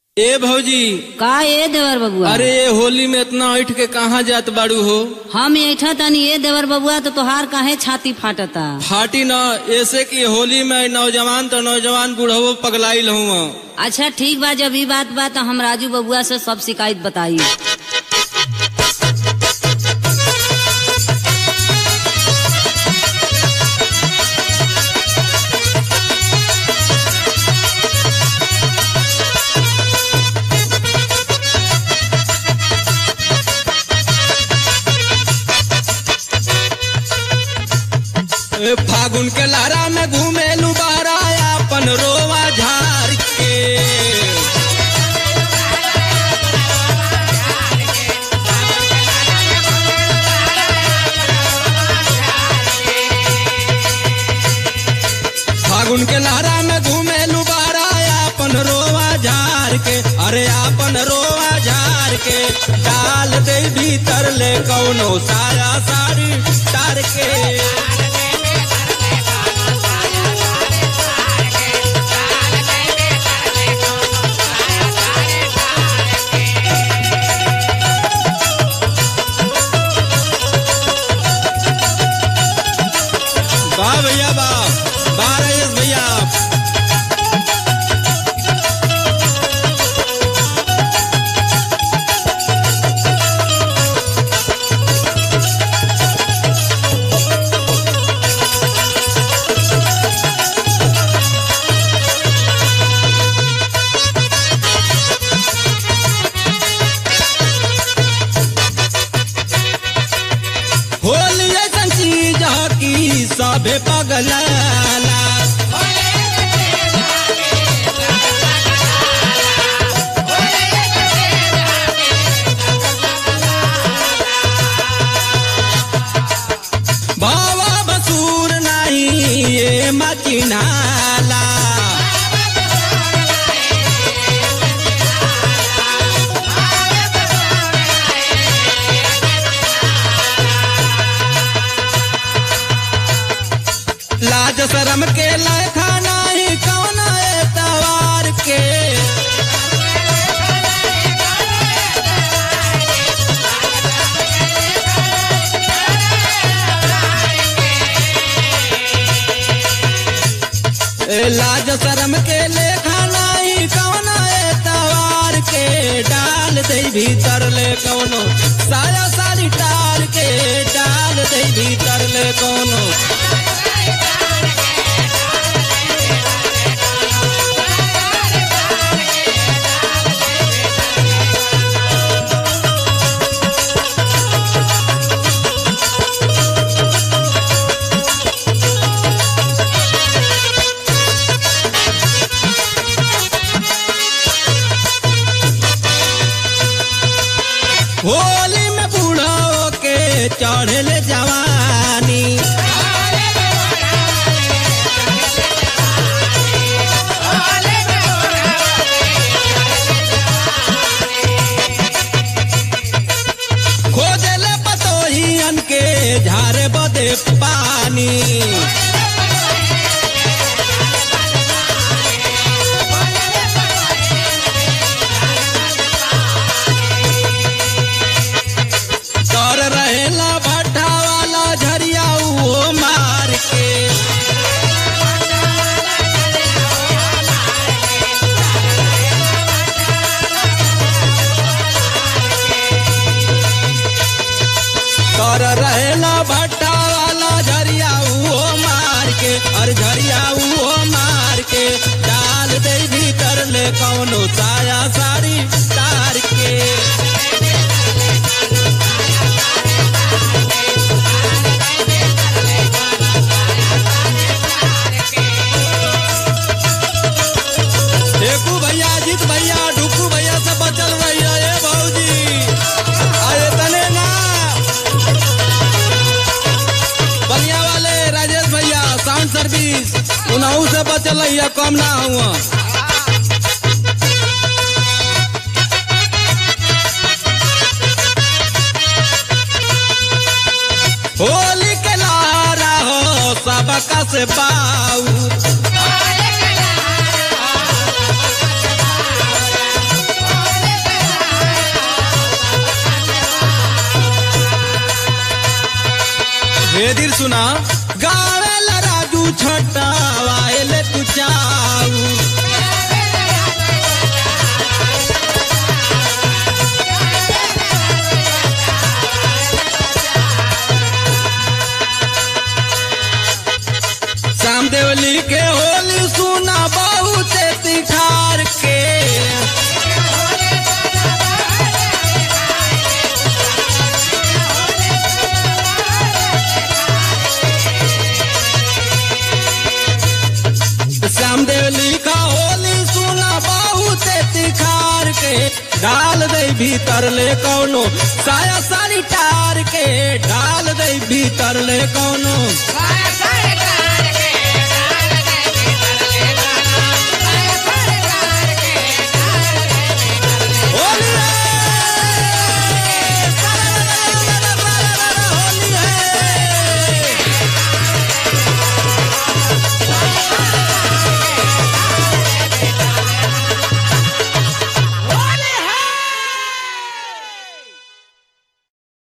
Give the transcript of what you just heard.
ए भौजी का ए देवर बबुआ अरे ये होली में इतना ऐठ के कहाँ जात बाड़ू हो हम ऐठा तनी ए देवर बबुआ तो तोहार काहे छाती फाटता फाटी न ऐसे कि होली में नौजवान तो नौजवान बूढ़ो पगलाइल हूँ अच्छा ठीक बा जब ई बात बा तो हम राजू बबुआ से सब शिकायत बताई ए, फागुन के लारा में घूमे लुबारा अपन रोवा झार के फागुन के लहरा में घूमे लुबारा अपन रोवा झार के अरे अपन रोवा झार के डाल दे भीतर ले कौनो साया साड़ी तार के वाह भैया वाह वाह रईस भैया होली ऐसन चीज ह कि सभे पगलाला बाबा बसूर नहीं ये मचिनाला लाज शरम के लखा नहीं कौन तवार के ए, लाज शरम के लेखा नहीं कौन तवार के डाल दे भीतर ले कौनो साया सारी टार के डाल दे भीतर ले कौनो होली में बूढ़ो के चढ़ल जवानी खोजल पतोहियन के झारे बदे पानी डर रहेला भट्टा वाला झरिया वो मार के डर रहेला भट्टा वाला झरिया वो मार के और झरिया वो मार के डाल दे भीतर ले कौनो साया साड़ी तार के देखू भैया अजीत भैया डुकू भैया से बचल रहिया ए भौजी अरे तने ना बलिया वाले राजेश भैया साउंड सर्विस उनहू से बचल रहिया कम ना हुआ होली के लारा हो सबका से पाऊ बेदिर सुना गावेला राजू छटा वायले तू चाऊ श्याम देवली के होली सुना बहुत तिखार के श्याम देवली का होली सुना बहुत तिखार के डाल दे भीतर ले कौनो साया सारी टार के डाल दे भीतर ले कौनो साया साया